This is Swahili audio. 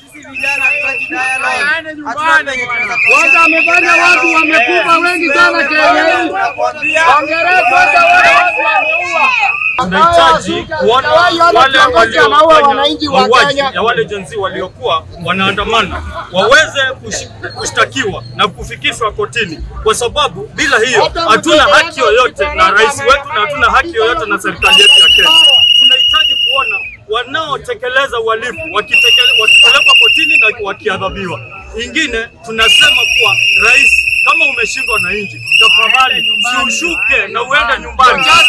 Kwanza amefanya watu wamekufa wengi sana Kenya hii. Hongereni kwanza wale watu wameua. tunahitaji kuona Sijawahi ona wale kiongozi anaua waliofanya wananchi wa mauaji Kenya. ya wale jenzi waliokuwa wanaandamana waweze kush- kushtakiwa na kufikishwa kotini, kwa sababu bila hiyo hatuna haki yoyote na rais wetu na hatuna haki yoyote na serikali yetu ya Kenya. Tunahitaji kuona wanaotekeleza uhalifu wakitekele- wakipelekwa kotini na wakiadhabiwa. Ingine tunasema kuwa rais, kama umeshindwa na nchi, tafadhali si ushuke na uende nyumbani.